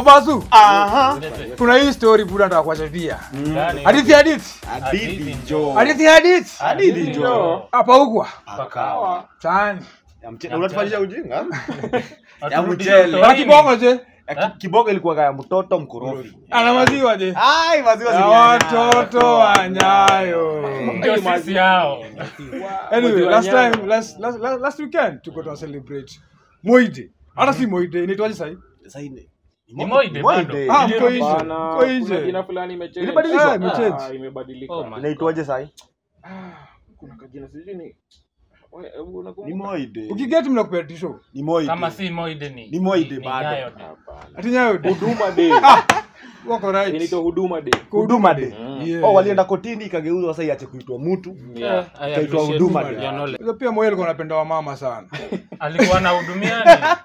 basu Aha. kuna hii story buda nataka kuwachapia Gani? hadithi hadithi Hadithi njoo. hadithi hadithi Hadithi njoo. hapa hukwa Pakawa. chani Ya mche- Unatufanyisha ujinga? Ya Haturudi mchele. utotoni. ana kibongo je Ya ki- Kibongo ilikuwa ya mtoto mkorofi. ana maziwa je Ai, maziwa ya zilianya. watoto wa nyayo Ndio sisi hao. anyway Maziwa last Nyayo. time last last last, last weekend tuko tuna celebrate moide hata si moide inaitwaje sahi Sasa hii Ni Moide bado. ah Ndio, mko nje Bana, mko kuna nje jina fulani imechange. Ilibadilishwa? Ah, Imechange. imebadilika. Oh my Inaitwaje sasa? Ah, kuna kajina sijui ni Wewe, hebu unakumbuka? Ni Moide. ukigeti mnakupea tisho Ni Moide. Kama si Moide ni. Ni Moide ni bado. Nyayo Day. Hapana. ati nyayo de Huduma Day. wako right Inaitwa Huduma Day. Huduma Day. Yeah. Oh, walienda kotini ikageuzwa sasa iache kuitwa mtu. Yeah. I Ikaitwa appreciate Huduma your Day. knowledge. Sasa pia moyo alikuwa anapenda wamama sana Alikuwa anahudumiani.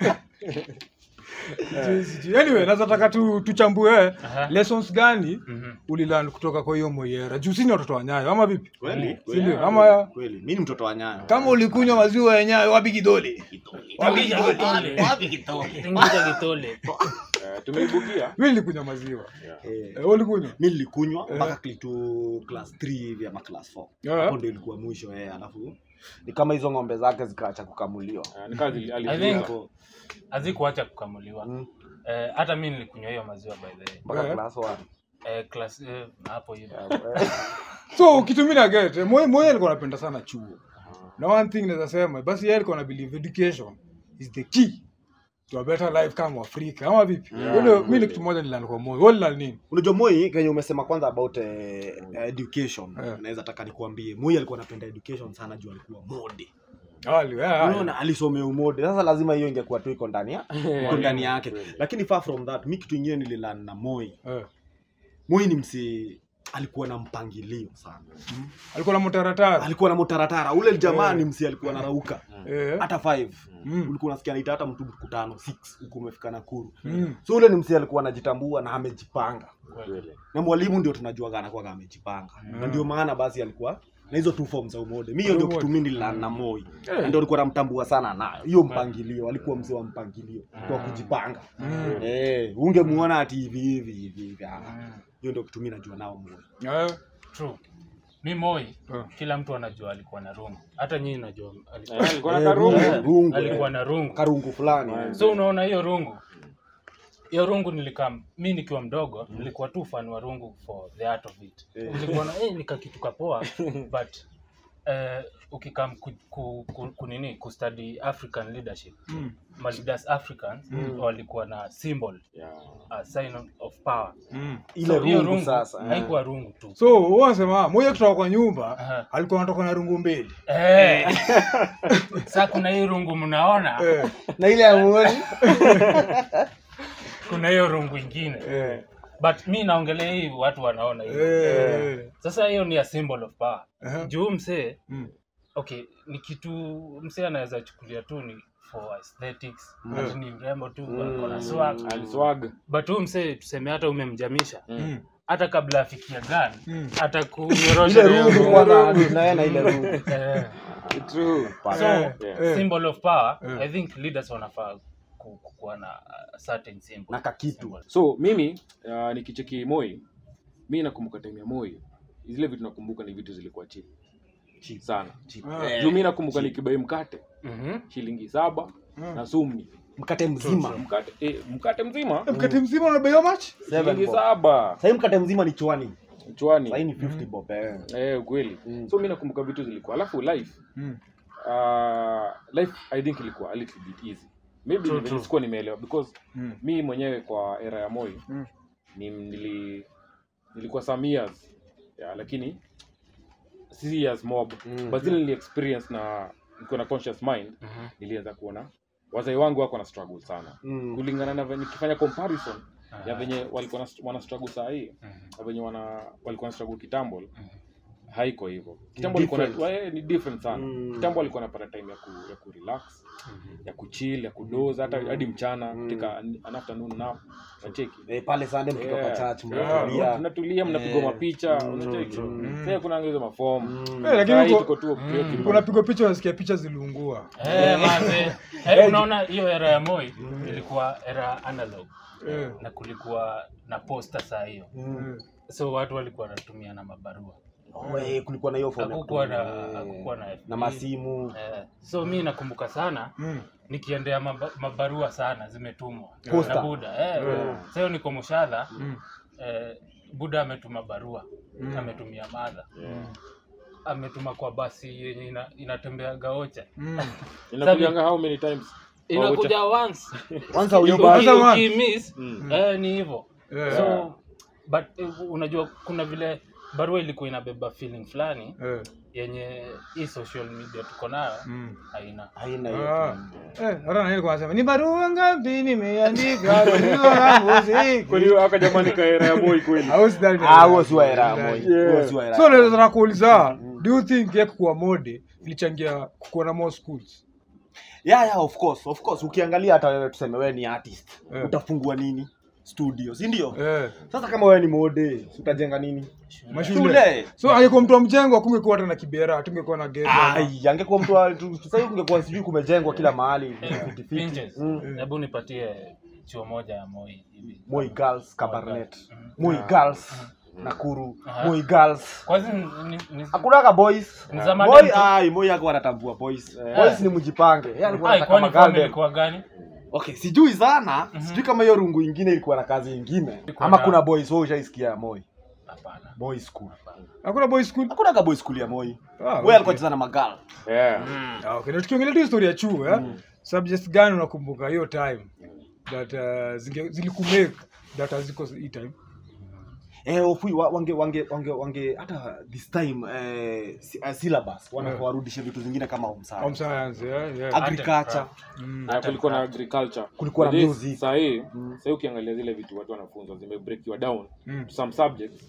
Sijui, sijui. anyway nazataka tu, tuchambue Aha. lessons gani Mhm. ulilan kutoka kwa hiyo moyera juu sini watoto wa nyayo ama vipi Kweli? Si ndio? ama Kweli. Mimi ni mtoto wa Nyayo. kama ulikunywa maziwa ya nyayo wapi kidole Tingisha kitole. Tingisha kitole. Eh, tumeibukia. mi nilikunywa maziwa Eh. Eh, ulikunywa mi nilikunywa Eh. mpaka kitu class 3 hivi ama class 4 Eh. hapo ndio ilikuwa mwisho eh alafu ni kama hizo ng'ombe zake zikaacha kukamuliwa Ah, ni kazi I alifunza. think Hapo, hazikuacha kukamuliwa. mm, Eh, hata mi nilikunywa hiyo maziwa by the way. mpaka Eh. class 1 Eh, class eh, hapo hivi. so kitumina get eh, moyo moyo alikuwa anapenda sana chuo na one thing naweza sema basi yeye alikuwa na believe education is the key to a better life kama afrika ama vipi yeah, mi ni kitu moja nilan kwa moyo wewe nilan nini unajua moi kenye umesema kwanza about eh, education Eh. naweza taka nikuambie moi alikuwa anapenda education sana juu alikuwa mode Awali, eh, ah, unaona alisomea umode sasa lazima hiyo ingekuwa tu iko ndani ya iko ndani yake lakini far from that mi kitu ingine nililan na moi eh. moi ni msi alikuwa na mpangilio sana alikuwa na mtaratara alikuwa na mutaratara ule jamaa ni msi alikuwa anarauka eh. hata 5 Mm. ulikuwa unasikia anaita hata mtu mkutano 6 huku umefika Nakuru Mm. so ule ni msi alikuwa anajitambua na amejipanga Kweli. na mwalimu ndio tunajuaga anakuwa amejipanga na ndio maana basi alikuwa na hizo two forms za umode mi hiyo ndio kitu mimi nililana na moi na ndio alikuwa namtambua sana nayo hiyo mpangilio alikuwa mzee wa mpangilio kwa kujipanga eh ungemuona ati hivi hivi hivi hivi ah. hiyo ndio kitu mimi najua nao moi Eh. True. Mi Moi, Eh. kila mtu anajua alikuwa na rungu. Hata nyinyi najua alikuwa, Eh, alikuwa na Eh, karungu. rungu, rungu, alikuwa eh. na rungu. karungu fulani So unaona hiyo rungu. Hiyo rungu nilikaa mi nikiwa mdogo, nilikuwa tu fan wa rungu for the art of it. Nilikuwa na eh nika kitu kapoa but eh ukikam ku, ku, ku, kunini kustudy African leadership. Mm. Ma leaders Africans walikuwa na symbol, Yeah. a sign of power. Mm. ile So, hiyo rungu sasa eh. haikuwa rungu tu. so wewe unasema moyo kutoka kwa nyumba Aha. alikuwa anatoka na rungu mbili Eh. Sasa kuna hii rungu mnaona, eh. na ile ya muoni kuna hiyo rungu ingine. Eh. But mi naongelea hii watu wanaona hivi. Eh. Sasa hiyo ni a symbol of power. Aha. Juu msee, Mm. okay, ni kitu msee anaweza chukulia tu ni for aesthetics, ati ni mrembo tu ako na swag. Aliswag. But huyu msee tuseme hata umemjamisha. Mm. Hata kabla afikia gun, Mm. hata kunyorosha ile hiyo rungu rungu. kwanza na yeye na ile rungu Eh. True. So, Eh. Eh. symbol of power, Eh. I think leaders wanafaa ku- ku- kuwa na a certain symbol. na kakitu Symbol. so mimi uh, nikicheki moi mi nakumbuka time ya moi zile vitu nakumbuka ni vitu zilikuwa cheap cheap sana cheap. Ah. juu mi nakumbuka nikibai mkate Mhm. shilingi saba Mm. na sumni mkate mzima mkate eh, mkate mzima mkate mzima unabei how much shilingi saba sahii mkate mzima ni chwani sahii chwani ni 50 bob eh. eh ukweli so mi nakumbuka vitu zilikuwa alafu life Mm. uh, life i think ilikuwa a little bit easy maybe True, ni true. sikuwa nimeelewa because Mm. mi mwenyewe kwa era ya moi Mm. ni nili, nilikuwa some years yeah, lakini si years mob Mm. but zile nili experience na niko na conscious mind Mhm. nilianza kuona wazai wangu wako na struggle sana Mm. kulingana na venye nikifanya comparison ya Ah. venye walikuwa na, wana struggle saa hii Mhm. na venye wana walikuwa na struggle kitambo haiko hivyo kitambo alikuwa na- different. wa- eh, ni different sana Mm. kitambo alikuwa anapata time ya ku, ya ku relax ya kuchill ya kudoza hata hadi mchana katika an an afternoon nap unacheki Eh, pale Sunday mkitoka Yeah. church Yeah. mnatulia. mnatulia mnapigwa Eh. mapicha Mm. unacheki Mm. sasa kuna hizo mafomu Mm. Eh, lakini Saa hii uko- tuko tu preoccupied. unapigwa picha unasikia picha ziliungua Eh, manze. Eh, unaona hiyo era ya Moi ilikuwa era analog Eh. na kulikuwa na posta saa hiyo Mm. so watu walikuwa wanatumia na mabarua Oh, eh, kulikuwa na hiyo phone ya hakukuwa na kutumia, eh, hakukuwa na na masimu eh, so mi nakumbuka sana Mm. nikiendea maba, mabarua sana zimetumwa Posta. na buda eh, Yeah. sasa hiyo niko mushadha Mm. eh, buda ametuma barua Mm. ametumia madha Yeah. ametuma kwa basi yenye ina, inatembea gaocha Mm. inakujanga how many times inakuja once kwanza huyo Uki- basi Kwanza once. ukimiss, Mm. eh, ni hivyo Yeah. so but eh, unajua kuna vile barua ilikuwa inabeba feeling fulani Eh. yenye hii social media tuko nayo Mm. haina haina Ah. hiyo Eh, hata na yeye alikuwa anasema ni barua ngapi nimeandika barua yangu si-" kwani aka jamani kaera ya boy kweli Au sidhani ni- ah huo si wa era moja Yeah. huo si wa era so naweza na kuuliza do you think yeye kuwa mode ilichangia kukuwa na more schools yeah yeah of course of course ukiangalia hata wewe tuseme wewe ni artist Eh. utafungua nini studio si ndio eh sasa kama wewe ni mode utajenga nini mashule shule so angekuwa mtu wa mjengo akungekuwa hata na kibera tungekuwa na gate ai angekuwa mtu wa- tu- sasa hivi kungekuwa sijui kumejengwa kila mahali Eh, fiti fiti pinches. Mm. hebu nipatie chuo moja ya moi hivi Moi Girls Kabarnet Mhm. Moi Girls Nakuru Aha. Moi Girls kwanza ni, ni, hakunaga boys Ni za Moi madem tu. ai Moi hakuwa anatambua boys boys ni mjipange yeye alikuwa Ai, anataka kwani form magalden ilikuwa gani okay sijui sana sijui kama hiyo rungu ingine ilikuwa na kazi ingine Ilikuwa ama na- kuna boys wewe ushaisikia ya Moi hapana boys school hakuna boy school hakunaga boys school ya Moi Ah, wewe okay. alikuwa cheza na magal yeah Ah, okay. Na tukiongelea tu historia ya chuo eh? subjects gani unakumbuka hiyo time that uh, zinge- zilikumake that haziko hii time eh ofui wa- wange wange wange wange hata this time eh, si- eh, syllabus wanafaa warudishe vitu zingine kama home home science science yeah, yeah. agriculture Mm. na kulikuwa na agriculture Kulikuwa na But this, music. saa hii saa hii ukiangalia zile vitu watu wanafunzwa zimebreakiwa down Mm. to some subjects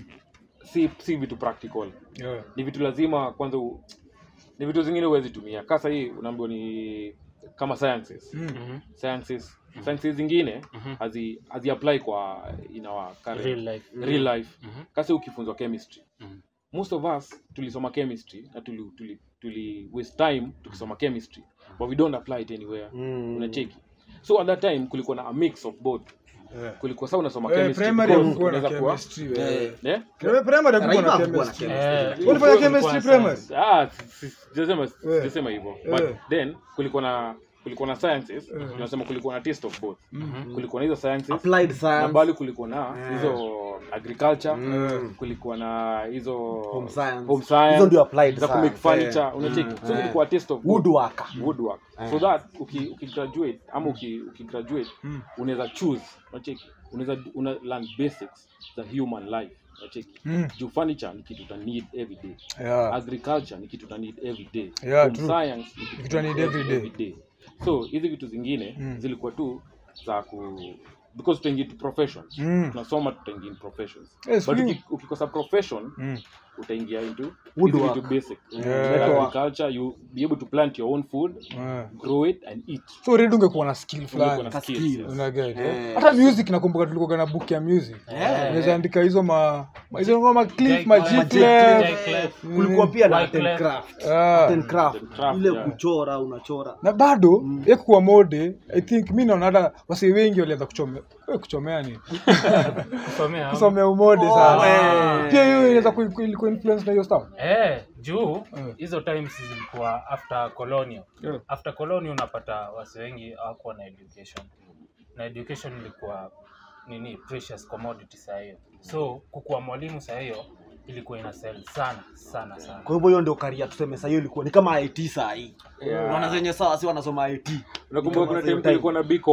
si si vitu practical Yeah. ni vitu lazima kwanza u, ni vitu zingine huwezi tumia kasa hii unaambiwa ni kama sciences Mm. Mhm. sciences sciences zingine Mhm. hazi hazi apply kwa in our current Real life. real life Mhm. kasa ukifunzwa chemistry Mhm. most of us tulisoma chemistry na tuli, tuli, tuli waste time tukisoma chemistry but we don't apply it anywhere Mm. unacheki so at that time kulikuwa na a mix of both Yeah. kulikuwa saa unasoma Eh, chemistry primary because hakukuwa na unaweza kuwa- chemistry eh. Eh, Eh? Eh, primary hakukuwa na Raiva hakukuwa na chemistry Eh, Ulifanya ilikuwa- chemistry ilikuwa primary? science. Ah, si- si- sijasema Eh. sijasema hivyo but Eh. then kulikuwa na kulikuwa na sciences Eh. tunasema kulikuwa na taste of both Mhm. kulikuwa na hizo sciences applied na science bali kulikuwa na Eh. hizo agriculture Mm. kulikuwa na hizo Home science. home science Hizo ndio applied za kumake science, furniture eh. unacheki Mm. so Eh. ilikuwa taste of both. woodworker woodwork so that uki, ukigraduate ama uki, ukigraduate Mm. unaweza choose unacheki unaweza una learn basics za human life unacheki Mm. juu furniture ni kitu uta need every day Yeah. agriculture ni kitu uta need every day Yeah, Home true. science ni kitu Kitu uta uta need every day. so hizi vitu zingine Mm. zilikuwa tu za ku because tutaingia into professions Mm. tunasoma tutaingia in professions Yes, but we- uki- ukikosa profession Mm. utaingia into hizi Woodwork. vitu basic Yeah. agriculture you be able to plant your own food Yeah. grow it and eat so already ungekuwa na skill Ungekuwa fulani na Ka skills, skills. yes. Unaget, eh? Eh. hata music nakumbuka tulikuwa na book ya music Eh. unaweza andika hizo ma ma- hizo ma cliff Jai- ma Jai- G Jai- clef. Clef. kulikuwa pia na Wyclef. art and craft Ah. art and craft Art and craft, ile yeah. kuchora unachora na bado ye kuwa mode i think mi naona hata wasee wengi walianza kuchomea we kuchomea ni Kusomea. kusomea umode Oh, sana eh. pia hiyo inaweza ku- ku- ku- influence na hiyo stuff Eh, juu Eh. hizo times zilikuwa after colonial Yeah. after colonial unapata wasi wengi hawakuwa na education na education ilikuwa nini precious commodity saa hiyo so kukuwa mwalimu saa hiyo ilikuwa ina sell sana sana sana kwa hivyo hiyo ndio karia tuseme saa hiyo ilikuwa ni kama IT saa hii unaona zenye sawa si wanasoma IT unakumbuka kuna Kama time same kulikuwa na bcom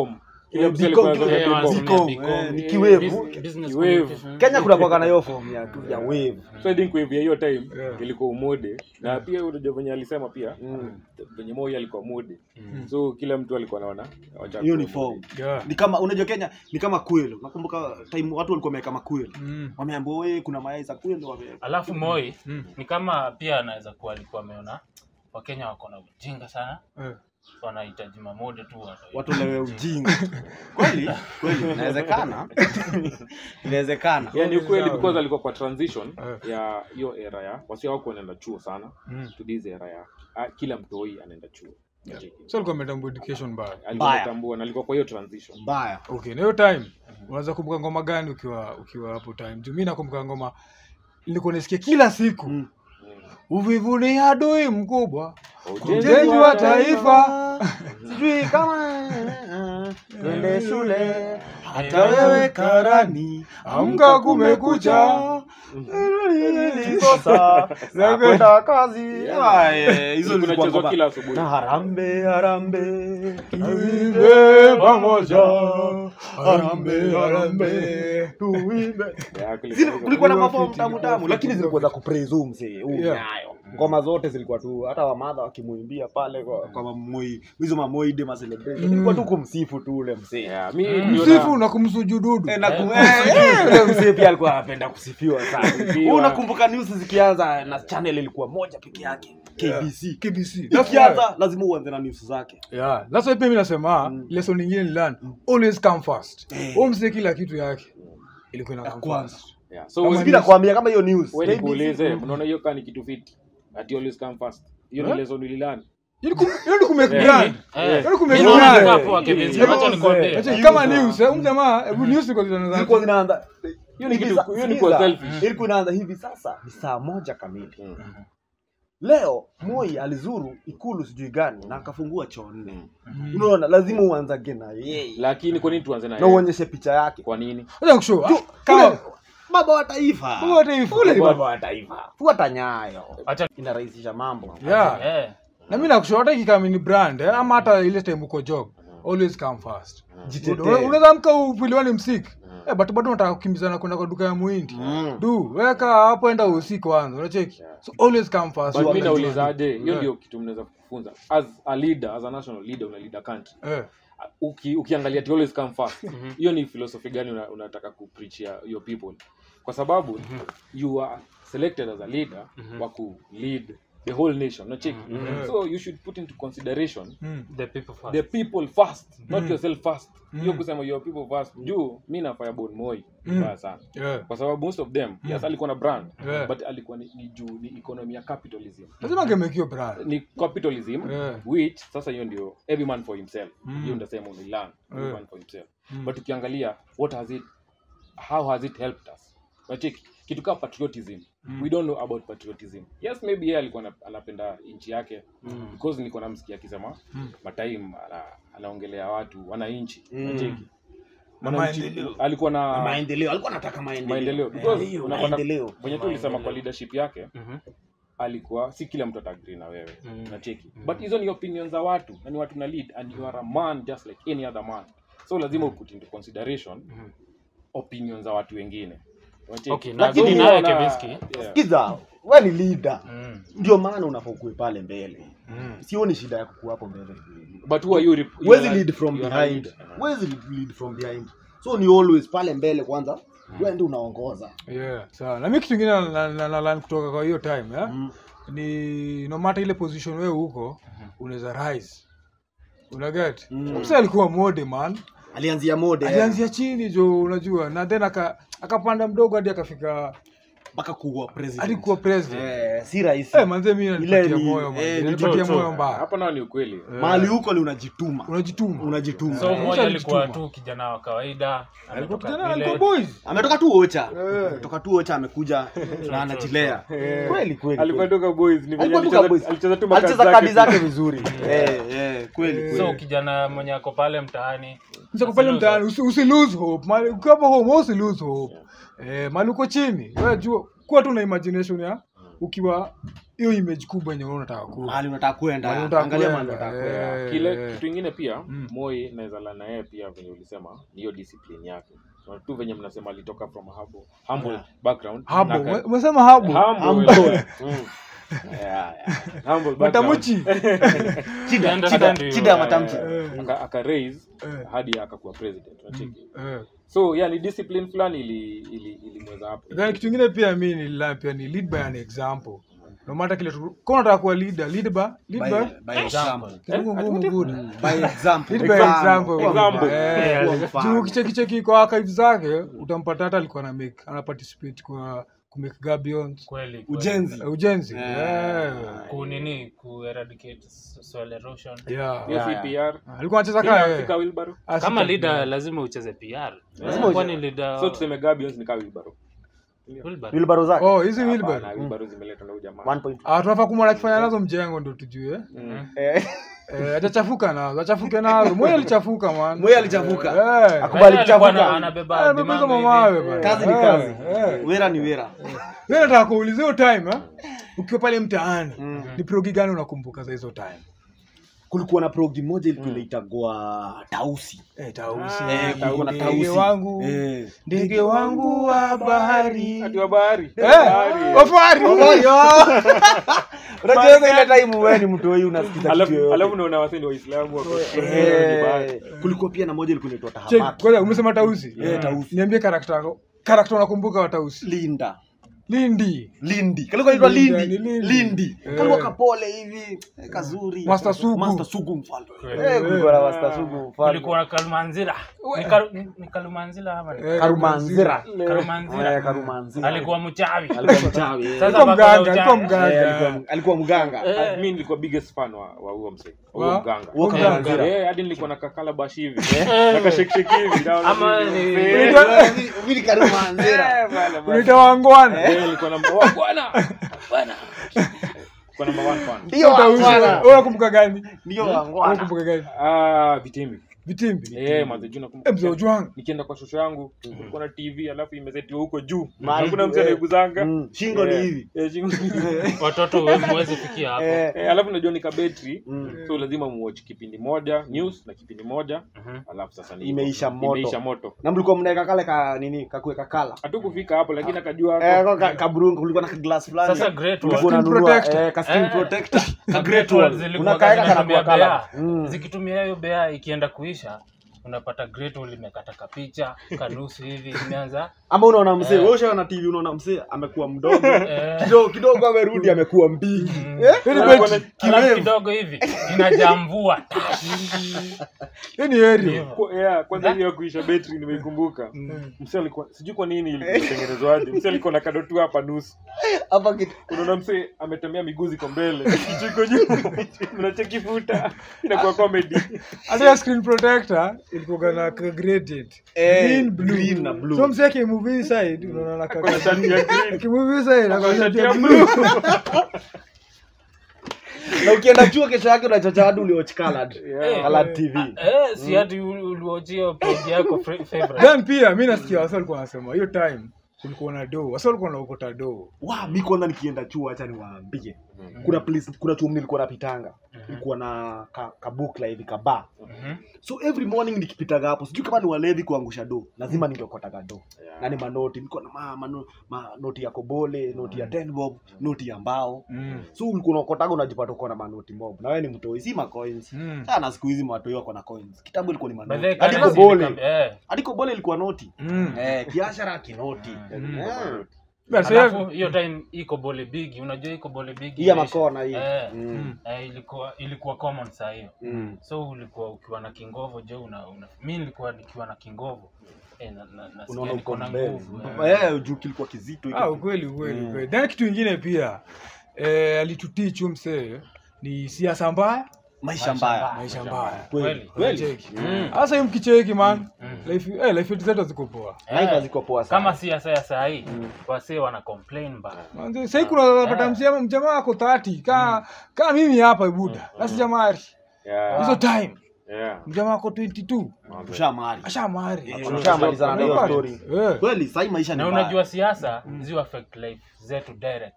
Ile mzee Bcom, alikuwa kile anasoma Bcom, Bcom. eh, ni Eh, kiwevu. Bus- business Kiwevu. communication. Kenya kuna kwa na hiyo form ya ya wave. so I think wave ya hiyo time Yeah. ilikuwa umode na pia unajua venye alisema pia venye Moi alikuwa mode so kila mtu alikuwa anaona wacha Hiyo ni kuwa form. mode. Yeah. Ni kama unajua Kenya ni kama kwelo. Nakumbuka time watu walikuwa wameweka makwelo. Mm. Wameambiwa wewe kuna mayai za kwelo wame alafu moi Mm. ni kama pia anaweza kuwa alikuwa ameona wakenya wako na ujinga sana Eh. so wanahitaji mamode tu watu- watolewe ujinga. Kweli? Kweli inawezekana. Inawezekana. Yeah, ni ukweli Sawa. because alikuwa kwa transition Eh. ya hiyo era ya wasi wako wanaenda chuo sana Mm. to this era ya ah, kila mtoi anaenda chuo so alikuwa ametambua education mbaya alikuwa Mbaya. ametambua na alikuwa kwa hiyo transition Mbaya. okay na hiyo time unaweza kumbuka ngoma gani ukiwa ukiwa hapo time juu mi nakumbuka ngoma nilikuwa nasikia kila siku Mm. uvivu ni adui mkubwa Ujenzi ujenzi wa taifa Sijui kama twende shule hata Eh, wewe karani amka kumekucha Nilikosa za kwenda kazi. Ah, eh, Hizo Kuna zilikuwa chezo ngoma. kila asubuhi Na harambe harambe tuimbe pamoja harambe harambe tuimbe. Yeah, kulikuwa Zile- hivyo. kulikuwa na Ilikuwa mafomu fiti, tamu ilikuwa tamu fiti, lakini ilikuwa zilikuwa za kupraise huyu mzee huyu Yeah. nyayo ngoma zote zilikuwa tu hata wamadha wakimwimbia pale kwa, kwa mamoi hizo mamoide ma celebration Mm. ilikuwa tu kumsifu tu ule mzee Yeah, mi Mm. niliona- msifu na kumsujududu Eh, na ku- eh, eh, ule mzee pia alikuwa anapenda kusifiwa sana Kusifiwa. Wewe unakumbuka news zikianza na channel ilikuwa moja peke yake KBC KBC That's why- ikianza lazima uanze na news zake yeah that's why pia mi nasema Mm. lesson nyingine ni learn always come first Eh. Huyo mzee kila kitu yake ilikuwa ina Ya come kwanza. first Yeah, so Kama we- mimi nakwambia kama hiyo news we KBC, nikuulize mm. unaona hiyo kaa ni kitu fiti ati always come first hiyo ni Eh? lesson ulilani Ili kum- ili kumake Eh. brand Eh, Yaani kumake mimi naona brand. kaa poa Kevin, Eh, wacha eh, nikwambie. eh, Acha, Eh, kama user. news eh, huyu jamaa hebu news iko zinaanza zilikuwa zinaanza hiyo ni hivi kitu sa- hiyo ni sikiza, kwa selfish ilikuwa inaanza hivi sasa ni saa moja kamili Mm. leo moi alizuru ikulu sijui gani na akafungua choo nne Mm. unaona lazima uanzage na yeye lakini kwa nini tuanze na na yeye? uonyeshe picha yake kwa nini Acha nikushow, ah, kama ule- baba wa taifa ule wa taifa, ule ni baba baba. wa taifa fuata nyayo Acha- inarahisisha mambo Yeah. Eh, na mi nakushow hata ikikama ni brand eh, ama hata ile time uko job always come first Jitetee. Una- unaweza mka upiliwani msik eh, but bado unataka kukimbizana kwenda kwa duka ya muhindi Mm. du weka hapo enda usiku kwanza unacheki so always come first but mi Unajua. naulizaje hiyo Yeah. ndio kitu mnaweza kufunza as a leader as a national leader una leader country eh Uki, ukiangalia ati always come first hiyo ni philosophy gani una, unataka kupreachia your people kwa sababu you are selected as a leader wa ku lead the whole nation unacheki Mhm. so you should put into consideration mm. the people first. the people first not Mm. yourself first hiyo Mm. kusema your people first juu mi na firebone moi Mm. mbaya sana yeah kwa sababu most of them yes alikuwa na brand Yeah. but alikuwa ni, ni juu ni economy ya capitalism lazima angemekio brand ni capitalism Yeah. which sasa hiyo ndio every man for himself Mm. hiyo ndasema unilan every Yeah. man for himself Mm. but ukiangalia what has it how has it helped us nacheki kitu kaa patriotism we don't know about patriotism yes maybe yeye alikuwa ana- anapenda nchi yake because nilikuwa namsikia akisema Mm. matime ana, anaongelea watu wananchi Mm. nacheki Na Mwananchi- maendeleo. alikuwa Na na maendeleo alikuwa anataka maendeleo maendeleo Eh, because hiyo, unapata maendeleo venye tu ulisema kwa leadership yake Mhm. alikuwa si kila mtu atagri na wewe Mm. nacheki but hizo ni opinion za watu na ni watu na lead and you are a man just like any other man so lazima uput into consideration Mhm. opinion za watu wengine Unacheki? Okay, na Lakini Lakini naye unaona- Kevinski. yeah. kiza we ni leader Mm. ndio maana unafaa ukue pale mbele Mm. sioni shida ya kukua hapo mbele but who are you rep- you huwezi are- lead from you are a behind leader. huwezi lead from behind so ni always pale mbele kwanza wewe ndio unaongoza yeah sawa na mi kitu ingine na, na, na, na, kutoka kwa hiyo time eh? Mm. ni no matter ile position wewe huko unaweza rise unaget Mm. mse alikuwa mode man alianzia mode eh, alianzia chini jo unajua na then aka akapanda mdogo hadi akafika mpaka kuwa president hadi kuwa president eh, si rahisi eh, manze mi nanipatia Ile ni- moyo man. eh, ni Nanipatia joto. moyo mbaya hapa nao ni ukweli Eh, mahali huko ni unajituma unajituma unajituma so Eh, mmoja alikuwa alijituma. tu kijana wa kawaida alikuwa ametoka kijana village. alikuwa boys ametoka tu ocha Eh. ametoka tu ocha amekuja na anajilea kweli kweli alikuwa kweli. toka boys ni venye Alikuwa toka alicheza- boys. alicheza tu makadi alicheza kadi zake zake vizuri eh eh kweli so kweli kijana mwenye ako pale mtaani Msa pale mtaani usi, usi lose hope mali ukiwa hapo home usi lose hope eh mali uko chini wewe jua kuwa tu na imagination ya ukiwa hiyo image kubwa yenye wewe unataka kuwa mahali unataka kwenda Mahali unataka angalia kwenda, mahali unataka kwenda eh. kile kitu ingine pia Mm. moi naweza la na yeye pia venye ulisema ni hiyo discipline yake so, tu venye mnasema alitoka from a humble, humble Yeah. background habo na aka- ume- umesema habo humble, Humble. mm. Yeah, yeah. Humble background. matamuchi Chida, Enda chida, stand chida ya you. matamshi Eh, aka, aka raise eh, hadi akakuwa president unacheki eh. so yeah ni discipline fulani ili ili ilimweza hapo then kitu ingine pia mi nilila pia ni lead by an example no matter kile tu kama unataka kuwa leader lead by lead by By- by example. kitu ngumu good By example. lead by example Example. Eh, Kuwa mfano. juu kichekicheki kwa archive zake utampata hata alikuwa na make ana participate kwa ku make gabions kweli kweli. ujenzi eh, ujenzi Eh. yeah ku nini ku eradicate soil erosion yeah hiyo Yeah, si yeah. PR alikuwa anacheza Hiyo kaa Afrika wheelbarrow kama leader lazima ucheze PR Lazima kwani uche- leader so tuseme gabions ni kaa wheelbarrow Wilbur. wilbaro zake oh hizi Hapana, wheelbarrow wheelbarrow zimeletwa na huyu jamaa 1.2. ah tunafaa kumwona akifanya nazo mjengo ndo tujue Mm. Eh, eh atachafuka nazo achafuke nazo moyo alichafuka man Moi alichafuka. eh Akubali Alikuwa kuchafuka. ana- anabeba Ah, dimango beba hivi. mawe bana. kazi ni Eh, kazi eh. wera ni wera Mimi nataka kuulizia hiyo time eh? ukiwa pale mtaani Mm. ni progi gani unakumbuka za hizo time kulikuwa na progi moja ilikuwa inaitagwa tausi eh tausi Eh, kulikuwa na ndege tausi wangu Eh. ndege wangu wa bahari Ati wa bahari eh Bahari. wafari unajua ile time wewe ni mtu wewe unasikiza kitu alafu yoyote. alafu unaona wasee ni waislamu wako Eh, ni bahari. kulikuwa pia na moja ilikuwa inaitwa Check, tahamaki ngoja umesema tausi Eh, tausi. niambie karakta yako karakta unakumbuka wa tausi linda lindi lindi kalikuwa inaitwa Linda, lindi ni Lindi. lindi Eh. kalikuwa kapole hivi eh, kazuri Master Sugu. master sugu mfalme Kweli. eh kulikuwa na master sugu mfalme kulikuwa na kalumanzira Ni Karu- ni- ni kalumanzira ama ni- Eh, karumanzira kalumanzira eh karumanzira alikuwa mchawi alikuwa mchawi eh. Sasa alikuwa bako mganga na alikuwa uchawi. Eh, mganga alikuwa- alikuwa mganga Eh. mi nilikuwa biggest fan wa wa huo msee wa Wa? huo mganga Huo Eh, karumanzira Eh, hadi nilikuwa na kakala bashi hivi na kasheksheki hivi naona Ama hivi. ni- Eh, Unaitwa- vili karumanzira eh, bana, bana. unaita wangwana Eh, nilikuwa namba wa- bwana bwana Nilikuwa number one fan ndio Tausi. wangwana Wewe unakumbuka gani ndio Wewe wangwana unakumbuka gani ah vitimbi vitimbi eh manze juu nakumbuka Eh, mzee ujwang nikienda kwa shosho yangu kulikuwa na tv alafu imezetiwa huko juu Mahali- hakuna mtu eh, anaiguzanga mm, shingo ni Eh, hivi eh, shingo ni hivi. watoto mwezi fikia hapo eh Eh, alafu najua nika betri mm. so lazima muwatch kipindi moja news na kipindi moja Mhm. alafu sasa ni Imeisha moto. imeisha moto na mlikuwa mnaweka kale ka nini kakuweka kala hatukufika hapo lakini akajua eh hapo. ka- kaburungu kulikuwa na glass fulani Sasa great Ulikuwa wall. Skin unanunua, protector. eh, ka skin Eh. protector ka Ka great great wall wall zilikuwa unakaeka kana zinatumia kwa kala bea. Mm. zikitumia hiyo bea ikienda kuisha unapata great wall imekata kapicha kanusu hivi imeanza ama unaona msee Eh. wewe ushaona tv unaona msee amekuwa mdogo eh, kidogo kidogo amerudi amekuwa mbigi mm, Eh, Yaani anakuwa beti- na alafu kirefu. kidogo hivi inajamvua hiyo ni area Kwa- yeah, kwanza hiyo ya kuisha betri nimeikumbuka mse alikuwa sijui kwa nini ilitengenezwaje mse alikuwa na kado tu hapa nusu hapa kitu unaona mse ametembea miguu ziko mbele kichiko juu mnacheki futa inakuwa comedy hata ya screen protector ilikuwa na ka gradient Eh, green blue green na blue. so msee akimove hii side unaona na ka- Kuna shati ya green. akimove hii side na ka shati ya ya blue na ukienda chuo kesho yake unachocha watu ulioch colored Yeah. colored tv eh, si hati uliwachia page yako fra- favorite then pia mi nasikia wasa walikuwa wanasema hiyo time kulikuwa na doo wasa walikuwa naokota doo wa mi kwanza nikienda chuo hacha niwaambie kuna place kuna chuo nilikuwa napitanga ilikuwa na ka, ka book la hivi kaba Mhm. so every morning nikipitaga hapo sijui kama ni walevi kuangusha do lazima ningeokotaga do Yeah. na ni manoti nilikuwa na ma, mano, ma, noti ya kobole noti ya ten bob noti ya mbao so ulikuwa unaokotaga unajipata uko na manoti mob na wewe ni mtoi si macoins Mm. sana siku hizi matoi wako na coins kitambo ilikuwa ni By the manoti way, hadi currency kobole ilikam- eh, hadi kobole ilikuwa noti Mm. eh biashara kinoti Mm. Eh. But alafu sasa- hiyo time iko bole bigi unajua iko bole bigi hii ya imeisha. makona hii Eh, Mm. eh, ilikuwa ilikuwa common saa hiyo Mm. so ulikuwa ukiwa na kingovo je una, una mi nilikuwa nikiwa na kingovo eh, na, na, nasikia unaona niko uko na mbele nguvu eh. eh juu kilikuwa kizito hiki. Ah, ukweli ukweli Mm. ukweli. Then kitu ingine pia eh, alitutich huyu msee ni siasa mbaya maisha mbaya maisha mbaya kweli Kweli. kweli Cheki. Mm. hasa hii mkicheki man Mm. life eh, life yetu zetu ziko poa life Eh, haziko poa sana kama siasa ya saa hii wasee wana complain mbaya Manze, sahii kuna pata msema mjamaa ako 30 kaa kaa mimi hapa buda na sijamari Yeah. hizo time Yeah. mjamaa ako 22 tushamari ashamari Eh, tushamalizana na hiyo story Eh. kweli sahii maisha ni na mbaya. unajua siasa zi affect life zetu direct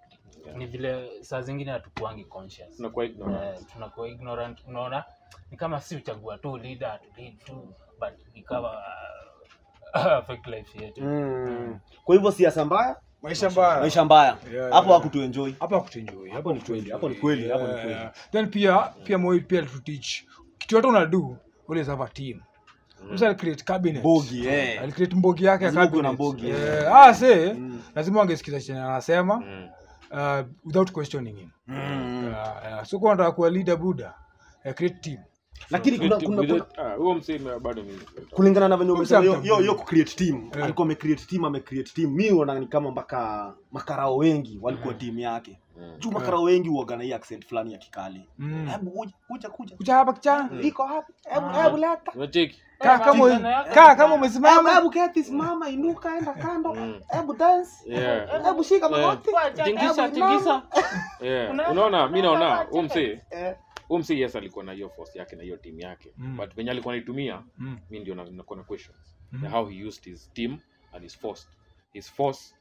ni vile saa zingine hatukuangi conscious tunakuwa ignorant Eh, tunakuwa ignorant unaona ni kama si uchagua tu leader to lead tu but ikawa uh, affect life yetu Mm. kwa hivyo siasa mbaya maisha mbaya maisha mbaya Yeah, hapo yeah. hakutuenjoy hapa kutuenjoy Hapo ni kweli, hapo ni kweli, hapo ni kweli. then pia pia moi pia to teach kitu yote unadu always have a team msa alicreate cabinet Bogi, eh. alicreate mbogi yake ya Lazima kuwe na cabinet mbogi, Eh, ah se Mm. lazima wangesikiza chenye anasema Mm. uh, without questioning him Mm. Yeah, yeah. so kwa nataka kuwa leader buda uh, create team lakini kuna, With- kuna, with kuna, it- ah, huo msee bado ni kulingana na venye umesema hiyo- Concept. hiyo hiyo kucreate team Eh. alikuwa amecreate team amecreate team mi unaona ni kama mpaka makarao wengi walikuwa timu yake Mm. juu makarao wengi huwaga na hii accent fulani ya kikali Mm. hebu kuja kuja kuja kuja hapa kichana iko hapa hebu hebu leta unacheki kaa kama Kijana yako. kaa kama hebu umesimama hebu keti simama inuka enda kando Mm. hebu dance Yeah. hebu shika magoti Tingisha, Hebu tingisha. Yeah. Una- unaona mi naona unafaa huo msee Eh. huo msee yes alikuwa na hiyo force yake na hiyo team yake Mm. but venye alikuwa anaitumia Mm. mi ndio na- nakuwa na questions Mhm. how he used his team and his force his force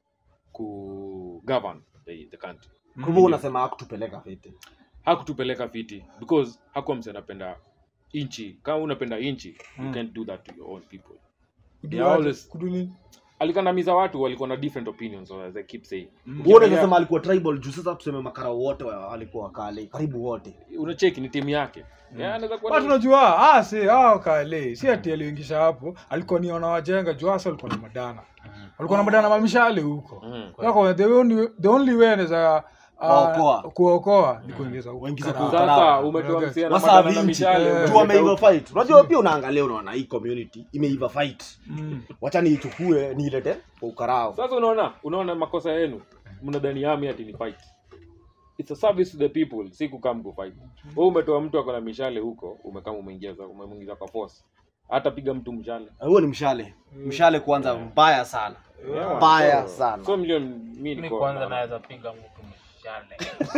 ku govern the, the country kwa hivyo unasema hakutupeleka fete hakutupeleka fiti because hakuwa mse anapenda inchi kama unapenda inchi you Mm. can't do that to your own people Kudu Yeah, aje? always- Kudu nini? alikandamiza watu walikuwa na different opinions as I keep saying Mm. wewe unasema alikuwa tribal juu sasa tuseme makarao wote wa- walikuwa wakale karibu wote unacheki ni timu yake yeah, anaweza kuwa watu ni- unajua ah si ah kale si ati aliingisha hapo alikuwa ni wanawajenga juu hasa alikuwa na madana alikuwa na madana mamishale huko Mm. Yako, the only the only way anaweza ah, Waokoa. kuokoa ni kuingiza huko Waingize Karao. kwa- sasa umetoa Okay. msia na Wasa madana na vinci mishale Eh. juu umeweka wameiva huko. fight unajua pia unaangalia unaona hii community imeiva fight Mm. wacha niichukue niilete kwa ukarao sasa unaona unaona makosa yenu mnadhani ami ati ni fight it's a service to the people si kukam kufight wewe umetoa mtu ako na mishale huko umekama umeingiza umemwingiza kwa force hata piga mtu mshale huo ni mshale mshale kwanza mbaya sana Yeah. mbaya So- sana so milioni mi mi niko kwanza na- naweza piga mtu mshale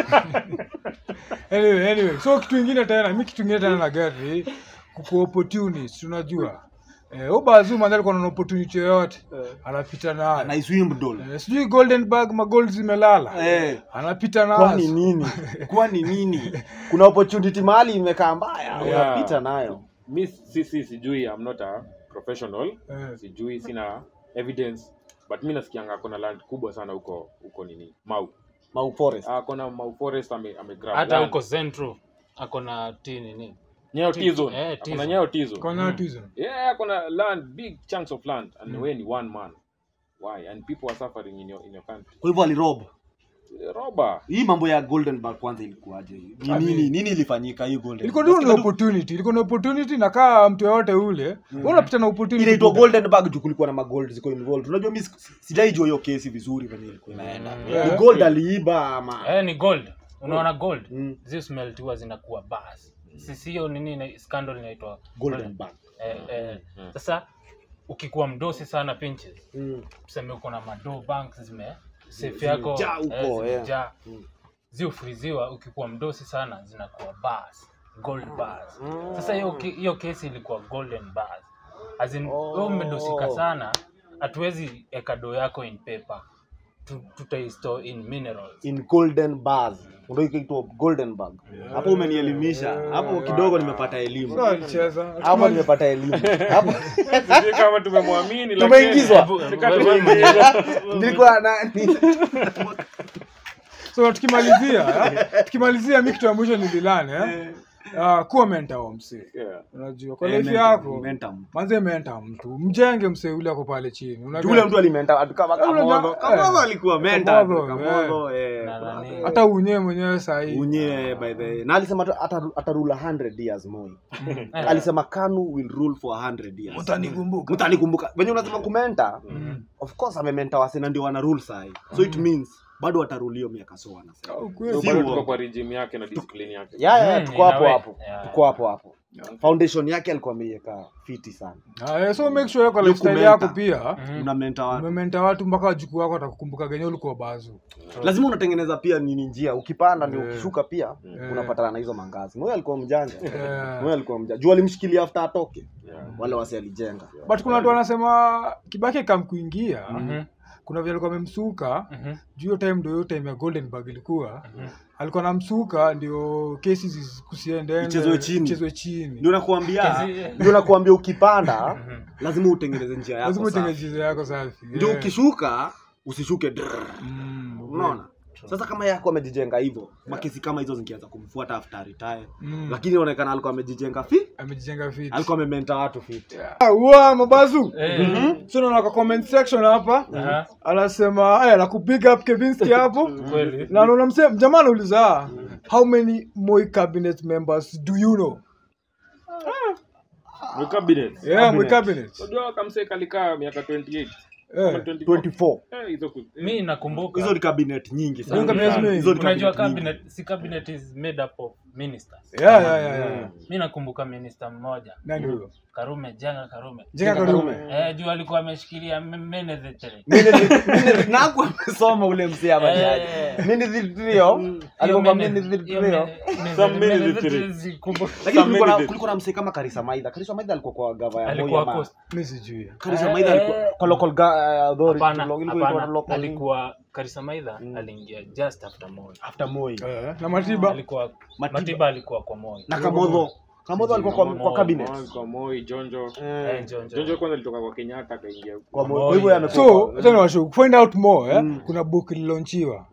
anyway, anyway. so kitu ingine tena mi kitu ingine tena na gari kuku opportunist unajua eh, ubazuma alikuwa na opportunity yoyote anapita nayo na iswimbdol Eh, sijui golden bag magold zimelala Eh. anapita kwani nazo nini kwani nini kuna opportunity mahali imekaa mbaya Yeah. unapita nayo mi si, si sijui I'm not a professional Eh. sijui sina evidence but mi nasikianga akona land kubwa sana huko huko nini mau mau forest akona mau forest ame, ame grab hata land. huko central akona ti nini Nyayo Ti- T-zone. eh, Akona T-zone. Nyayo T-zone. Kona autism. yeah akona land big chunks of land and we ni one man why and people are suffering in your, in your country kwa hivyo alirob roba hii mambo ya golden bag kwanza ilikuwaje ni Ah, nini mi- nini ilifanyika hii golden ilikuwa Bag? tu ni opportunity ilikuwa ni opportunity na kaa mtu yoyote ule mm. unapita na opportunity inaitwa buda. golden bag juu kulikuwa na magold ziko involved unajua mi si- sijaijua hiyo kesi vizuri venye ilikuwa inaenda Yeah. ni gold aliiba ama eh, ni gold unaona gold Mm. zi smelt huwa zinakuwa bas sisi hiyo nini ina- scandal inaitwa golden bag eh, eh, sasa ukikuwa mdosi sana pinches Mm. tuseme uko na mado banks zime safe yako Zimejaa huko, eh, yeah. zimejaa. Mm. ziufriziwa ukikuwa mdosi sana zinakuwa bars gold bars sasa hiyo ke- hiyo kesi ilikuwa golden bars as in Oh. wewe umedosika sana hatuwezi eka do yako in paper Tu- tutaistore in minerals in golden bars ndio ikaitwa golden bag hapo umenielimisha hapo kidogo nimepata elimu So, alicheza hapo nimepata elimu hapo sijui kama tumemwamini lakini- Tumeingizwa. Nika Wewe tumeingizwa. nilikuwa na so tukimalizia eh, tukimalizia mi kitu ya mwisho nililane eh? uh, kuwa menta wa msee Yeah. unajua kwa Eh, life mentor, yako mentor. manze menta mtu mjenge msee ule ako pale chini Unajua- Yule mtu alimenta watu kama Yule Kamodho. mja- Kamodho eh. alikuwa mentor. Kamodho, Kamodho, eh. Na nani? hata unyewe mwenyewe sahii Unye by the na alisema tu ata- atarula 100 years Moi. Alisema Kanu will rule for 100 years. utanikumbuka Mtanikumbuka. Venye unasema kumenta, of course amementa wasena ndio wana rule sahi. So it means bado watarulio miaka so wanasema. Au So kweli? Si bado uongo. tuko kwa regime yake na discipline yake Ya ya Mm, tuko in a hapo way. hapo. Yeah. Tuko hapo hapo. Foundation yake alikuwa ameiweka fiti sana. Ah, eh, so make sure kwa Hiyo lifestyle kumenta. yako pia Unamenta watu. umementa watu mpaka wajukuu wako watakukumbuka genye ulikuwa bazu lazima unatengeneza pia nini njia ukipanda ndio Eh. ukishuka pia unapatana na hizo mangazi moyo alikuwa mjanja Eh. moyo alikuwa mjanja juu alimshikilia after atoke Yeah. wale wasi alijenga but kuna watu wanasema kibaki kamkuingia kuna vile alikuwa amemsuka Mhm. juu hiyo time ndio hiyo time ya goldenberg ilikuwa alikuwa namsuka ndio kesi zi- kusiende Ichezwe chini. ichezwe chini ndio nakuambia Kazi- ndio nakuambia ukipanda lazima utengeneze njia yako lazima safi. utengeneze yako safi ndio Yeah. ukishuka usishuke drrr. Mm, unaona sasa kama yako amejijenga hivyo makesi kama hizo zingeanza kumfuata after retire Mm. lakini inaonekana alikuwa amejijenga fi amejijenga fit alikuwa amementa watu fit Ah, wa mabazu Eh, so naona kwa comment section hapa aha, anasema aya la kubig up Kevinski hapo kweli. na naona mse jamaa anauliza how many Moi cabinet members do you know Ni cabinet. yeah Moi cabinet Unajua kamse kalikaa miaka 28. Eh, Ama 24. 24 Eh, hizo ku- eh, mi nakumbuka hizo ni cabinet nyingi Hizo ni sana cabinet mingi. Hizo ni unajua cabinet nyingi. cabinet si cabinet is made up of ministers yeah yeah yeah, yeah. mi nakumbuka minister mmoja nani huyo karume jenga karume jenga karume eh, juu alikuwa ameshikilia me- menethetele naku amesoma ule msee abajaji Eh. nini dhiltrio alikuwa kwa mini dhiltrio Some military. lakini kulikuwa na- kulikuwa na msee kama karisa maidha karisa maidha alikuwa kwa gava ya Moi alikuwa ama- coast mimi sijui karisa Eh, maidha alikuwa eh. kwa local ga- uh, authority hapana lo- ilikuwa ilikuwa hapana local alikuwa karisa maidha aliingia just after moi after Moi Eh, na matiba alikuwa Matiba. matiba alikuwa kwa moi na kamodho kamodho alikuwa kwa, kwa Moi. cabinet Moi, kwa Moi, Jonjo. Eh, Eh, Jonjo. Jonjo kwanza alitoka kwa Kenyatta akaingia kwa Moi. Moi. kwa hivyo yamekuwa so acha niwashow find out more eh? Mm. kuna book lilonchiwa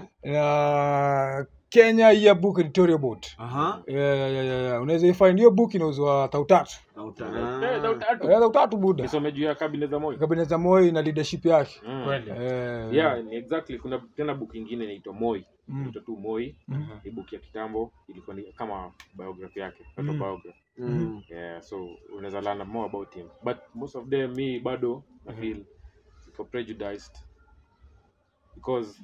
na Kenya year book editorial board aha yeah, yeah, yeah, yeah. unaweza ifind hiyo book inauzwa tau tatu na uta- Eh, na utatu. Eh, tau tatu buda Nisome juu ya cabinet za Moi. kabinet za Moi na leadership yake Mm. kweli Eh, yeah ni exactly kuna tena book ingine inaitwa moi Mm. inaitwa tu moi Mm. ni book ya kitambo ilikuwa ni kama biography yake Mm. autobiography Mm. yeah so unaweza learn more about him but most of them me bado i feel for prejudiced because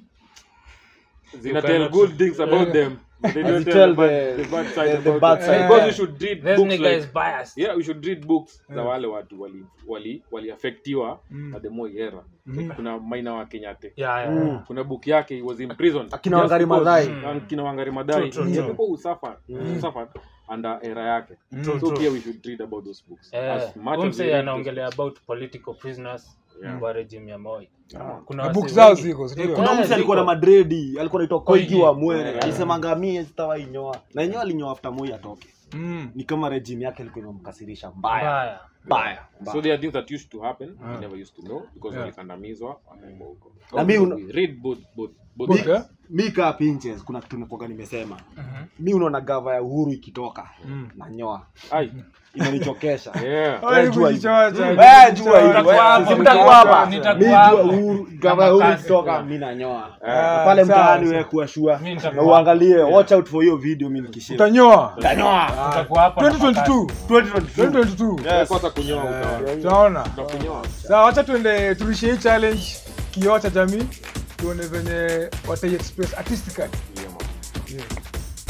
zina tell cannot- good things about Yeah. them but they don't As you tell tell the, bad, the- the bad side the- the about bad them. side. because Yeah. we should read this books nigga like is biased yeah we should read books za Yeah. wale watu wali wali waliaffectiwa Mm. na the Moi era Mhm. kuna maina wa Kenyatte yeah yeah, Mm. yeah. kuna book yake he was imprisoned Akina Just Wangari because- Maathai. Mm. akina Wangari Maathai True, true, Yeah, true. people who suffered who suffered under era yake True, so true. pia we should read about those books Eh, as much huyu as we msee read anaongelea about political prisoners wa regime ya Moi. Kuna na wasee book zao wengi- ziko si Eh, ndio? kuna Eh, mtu alikuwa na ziko. madredi alikuwa naitwa koigi Koigi. wa mwere Yeah. alisemanga mie sitawahi nyoa na yenyewe alinyoa after moi atoke Mm. ni kama regime yake ilikuwa imemkasirisha mbaya Mbaya. mbaya so there are things that used to happen Ah. we never used to know because Yeah. walikandamizwa wakaenda huko Na mi una- We read both both both Book, eh? mi kaa pinches kuna kitu nikoga nimesema Mhm. mi unaona gava ya uhuru ikitoka Mm. na nyoa ai inanichokesha yeah Ai, jua kujichocha, hivyo. kujichocha. Wewe jua hivyo, Nitakuwa wewe, hapo, sisi mtakuwa hapa. nitakuwa Mi hapo. jua uhuru gava ya uhuru Kama ikitoka kazi. mi nanyoa Ah, Na pale sawa, mtaani sawa. wewe kuwa shua Mi nitakuwa na uangalie watch out for hiyo video mi nikishinda utanyoa Nanyoa. Tutakuwa hapa na 2022 2022 2022 Yes. kwanza kunyoa utaona tunaona utakunyoa sawa wacha tuende turishie hii challenge kioo cha jamii tuone venye watai express artistically Yeah, man.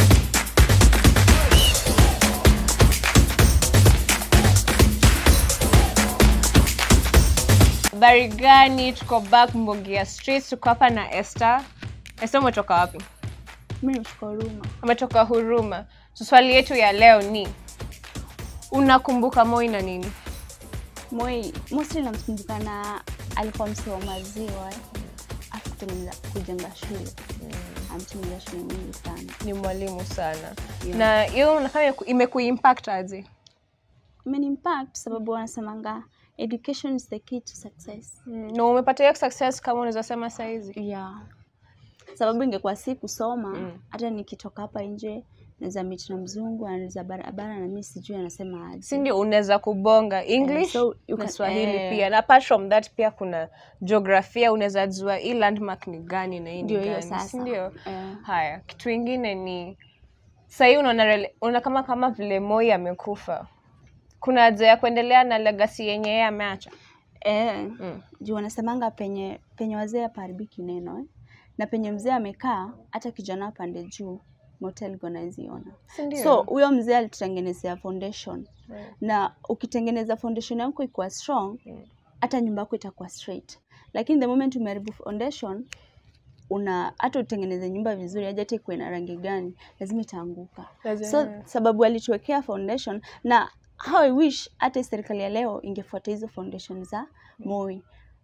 habari gani tuko back mbogia street tuko hapa na Esther. Esther umetoka wapi mi natoka Huruma. umetoka huruma so swali yetu ya leo ni unakumbuka moi na nini Moi mostly namkumbuka na alikuwa msee wa maziwa eh. Alafu kutengeneza kujenga shule amtengeneza shule nyingi sana. ni mwalimu sana Yeah. na hiyo unafanya imekuimpact aje Imenimpact sababu wanasemanga education is the key to success. Mm, na umepata hiyo success kama unaweza sema saizi Yeah. Sababu ingekuwa si kusoma Mm. hata nikitoka hapa nje naweza meet na mzungu anaweza barabara na mimi sijui anasema aje. si ndio unaweza kubonga english so you na can- swahili eh. pia na apart from that pia kuna jiografia unaweza jua hii landmark ni gani na hii ni Ndio hiyo gani si sasa. ndio Eh. haya kitu ingine ni sahii unaona rele- unaona kama kama vile moi amekufa kuna haja ya kuendelea na legacy yenye yeye ameacha Eh, Mm. juu wanasemanga penye penye wazee hapaharibiki neno eh? na penye mzee amekaa hata kijana apande juu motel gonaiziona si ndio so huyo mzee alitutengenezea foundation Right. na ukitengeneza foundation yako ikuwa strong Mm. hata nyumba yako itakuwa straight lakini the moment umeharibu foundation una hata utengeneze nyumba vizuri aje hata ikuwe na rangi gani lazima itaanguka Lazima. so sababu alituwekea foundation na how I wish hata serikali ya leo ingefuata hizo foundation za Moi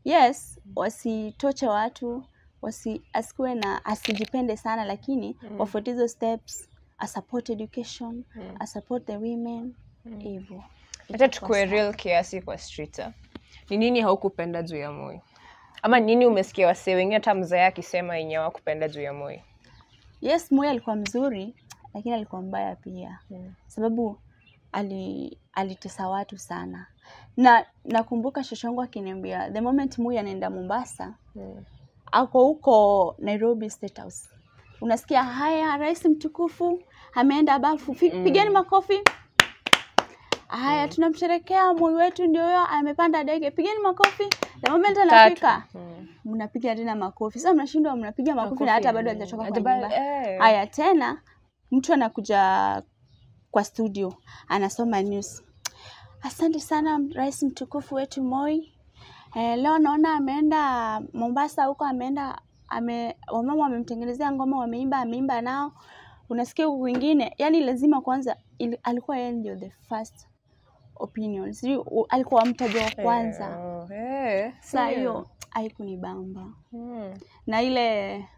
yes wasitoche watu wasi asikuwe na asijipende sana lakini mm. wafuate hizo steps asupport education mm. asupport the women hivyo hata tukue real kiasi kwa streeta ni nini haukupenda juu ya moi ama nini umesikia wasee wengine hata mzee akisema yenye hawakupenda juu ya moi yes Moi alikuwa mzuri lakini alikuwa mbaya pia Mm. sababu ali alitesa watu sana na nakumbuka shoshangu akiniambia the moment Moi anaenda Mombasa Mm. ako huko Nairobi State House unasikia haya rais mtukufu ameenda bafu Fi- pigeni makofi haya tunamsherekea Moi wetu ndio huyo amepanda ndege pigeni makofi the moment anafika Mm. mnapiga tena makofi sasa mnashindwa mnapiga makofi na hata bado hajatoka kwa Hajaba- nyumba eh. haya tena mtu anakuja kwa studio anasoma news asante sana rais mtukufu wetu moi eh, leo naona ameenda mombasa huko ameenda ame, wamama wamemtengenezea ngoma wameimba ameimba nao unasikia huku kwingine yani lazima kwanza ili, alikuwa yeye ndio the first opinion sijui u- alikuwa mtaja wa kwanza Eh, oh, eh, saa ndio. hiyo haikunibamba Mm. na ile